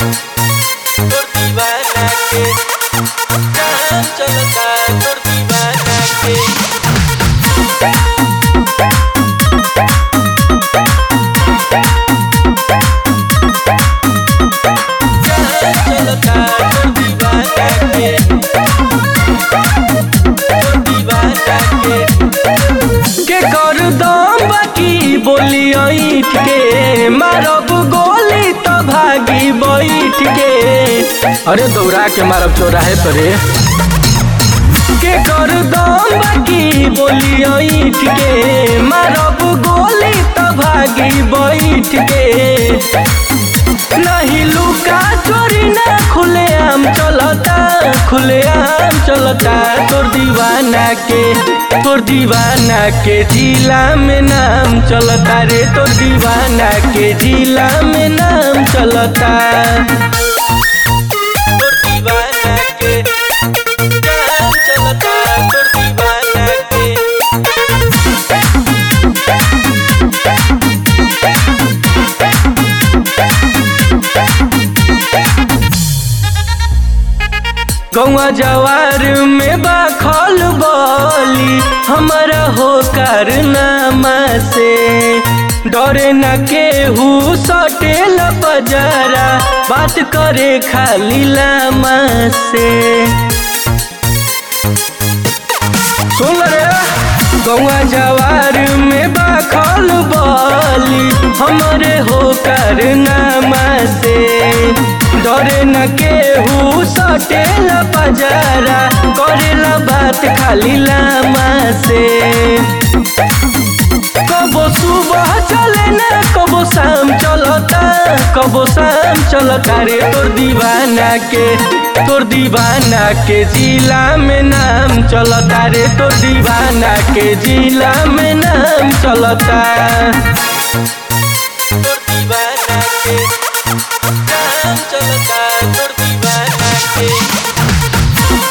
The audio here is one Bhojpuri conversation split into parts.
तोर दीवाना के काम चलता तोर दीवाना के काम चलता तोर दीवाना के तोर दीवाना के के कर दम बाकी बोली ऐठ के मारब गोली तो भागी बैठ के अरे दौड़ा के मारब चौराहे तोरे के कर दम बाकी बोली ऐठ के मारब गोली तो भागी बैठ के नहीं लुका चोरी ना खुले आम चलता खुले आम चलता तोर दीवाना के तोर दीवाना के जिला में नाम चलता रे तोर दीवाना के जिला में नाम चलता तोर दीवाना के काम चलता तोर दीवाना के गौवा जवार में बाखल बली हमारा हो कारनामा से डरे न केहू सटेल बजारा बात करे खाली लामा से सुन रे गौवा जवार में बाखल बली हमरे हो कारनामा से डरे न केहू सटेल बजारा करेला बात खाली लामा से कबो सुबह चले ना कबो शाम चलता कबो शाम चलता रे तोर दीवाना के तोर दीवाना के जिला में नाम चलता रे तोर दीवाना के जिला में नाम चलता तोर दीवाना के काम चलता तोर दीवाना के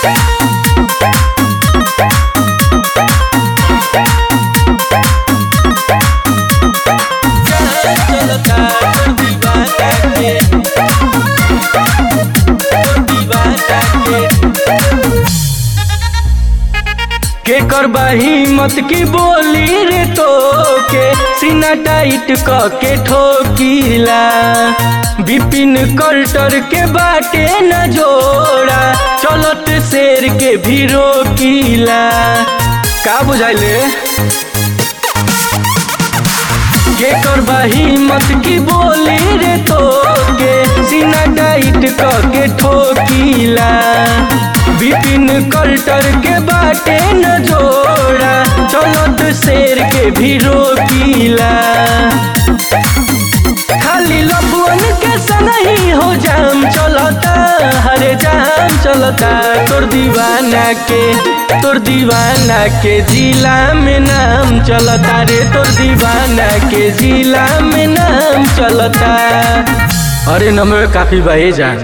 काम चलता तोर दीवाना के तोर दीवाना के के करबा हिम्मत की बोली रे तो के सीना टाइट क के ठोकीला बिपिन कल्टर के बाटे न जोड़ा चलत शेर के भी रोकीला का बुझाइले के करबा हिम्मत की बोली रे तो के सीना टाइट क के ठोकीला बिपिन कल्टर के बाटे न जोड़ा चलत शेर के भी रोकीला खाली लफुअन के सनही हो जाम चलता हरे जाम चलता तोर दीवाना के तोर दीवाना के जिला में नाम चलता रे तोर दीवाना के जिला में नाम चलता अरे नमवे काफी बहे जान